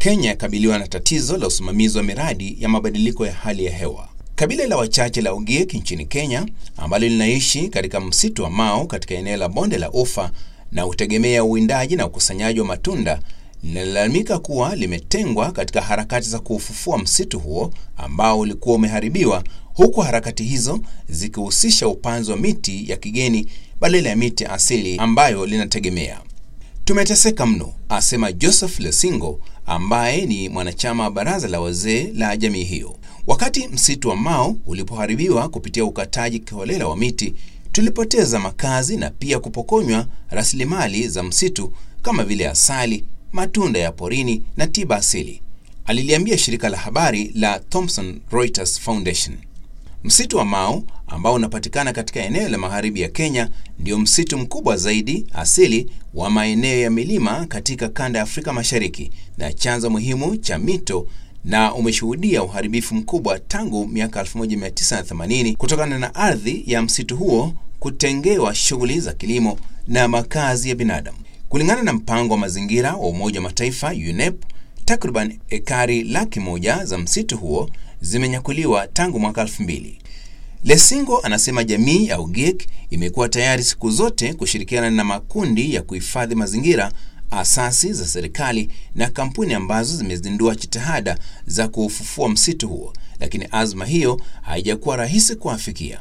Kenya yakabiliwa na tatizo la usimamizi wa miradi ya mabadiliko ya hali ya hewa. Kabila la wachache la Ogiek nchini Kenya ambalo linaishi katika msitu wa Mau katika eneo la bonde la Ufa na hutegemea uwindaji na ukusanyaji wa matunda linalalamika kuwa limetengwa katika harakati za kuufufua msitu huo ambao ulikuwa umeharibiwa, huku harakati hizo zikihusisha upanzi wa miti ya kigeni badala ya miti asili ambayo linategemea. Tumeteseka mno, asema Joseph Lesingo ambaye ni mwanachama wa baraza la wazee la jamii hiyo. Wakati msitu wa Mau ulipoharibiwa kupitia ukataji kiholela wa miti, tulipoteza makazi na pia kupokonywa rasilimali za msitu kama vile asali, matunda ya porini na tiba asili, aliliambia shirika la habari la Thomson Reuters Foundation. Msitu wa Mau ambao unapatikana katika eneo la magharibi ya Kenya ndio msitu mkubwa zaidi asili wa maeneo ya milima katika kanda ya Afrika Mashariki na chanzo muhimu cha mito na umeshuhudia uharibifu mkubwa tangu miaka 1980 kutokana na ardhi ya msitu huo kutengewa shughuli za kilimo na makazi ya binadamu. Kulingana na mpango wa mazingira wa Umoja wa Mataifa UNEP, takriban ekari laki moja za msitu huo zimenyakuliwa tangu mwaka 2000. Lesingo anasema jamii ya Ogiek imekuwa tayari siku zote kushirikiana na makundi ya kuhifadhi mazingira, asasi za serikali na kampuni ambazo zimezindua jitihada za kuufufua msitu huo, lakini azma hiyo haijakuwa rahisi kuafikia.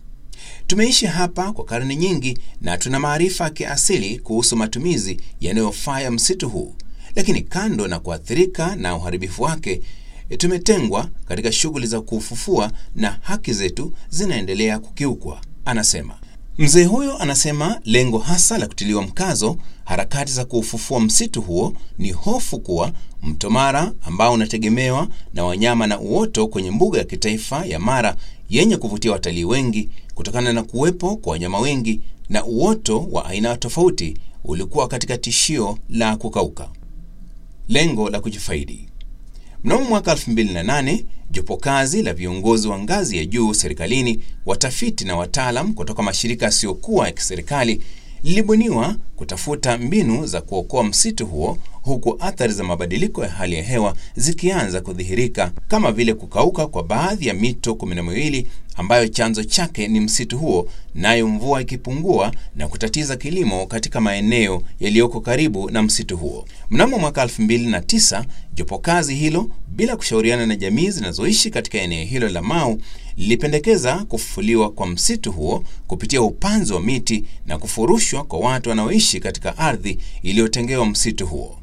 Tumeishi hapa kwa karne nyingi na tuna maarifa ya kiasili kuhusu matumizi yanayofaa ya msitu huu, lakini kando na kuathirika na uharibifu wake, tumetengwa katika shughuli za kuufufua na haki zetu zinaendelea kukiukwa, anasema. Mzee huyo anasema lengo hasa la kutiliwa mkazo harakati za kuufufua msitu huo ni hofu kuwa mto Mara ambao unategemewa na wanyama na uoto kwenye mbuga ya kitaifa ya Mara yenye kuvutia watalii wengi kutokana na kuwepo kwa wanyama wengi na uoto wa aina tofauti ulikuwa katika tishio la kukauka. Lengo la kujifaidi. Mnamo mwaka 2008 jopo kazi la viongozi wa ngazi ya juu serikalini, watafiti na wataalam kutoka mashirika yasiyokuwa ya kiserikali lilibuniwa kutafuta mbinu za kuokoa msitu huo, huku athari za mabadiliko ya hali ya hewa zikianza kudhihirika kama vile kukauka kwa baadhi ya mito kumi na miwili ambayo chanzo chake ni msitu huo, nayo mvua ikipungua na kutatiza kilimo katika maeneo yaliyoko karibu na msitu huo. Mnamo mwaka 2009 jopo kazi hilo bila kushauriana na jamii zinazoishi katika eneo hilo la Mau lilipendekeza kufufuliwa kwa msitu huo kupitia upanzi wa miti na kufurushwa kwa watu wanaoishi katika ardhi iliyotengewa msitu huo.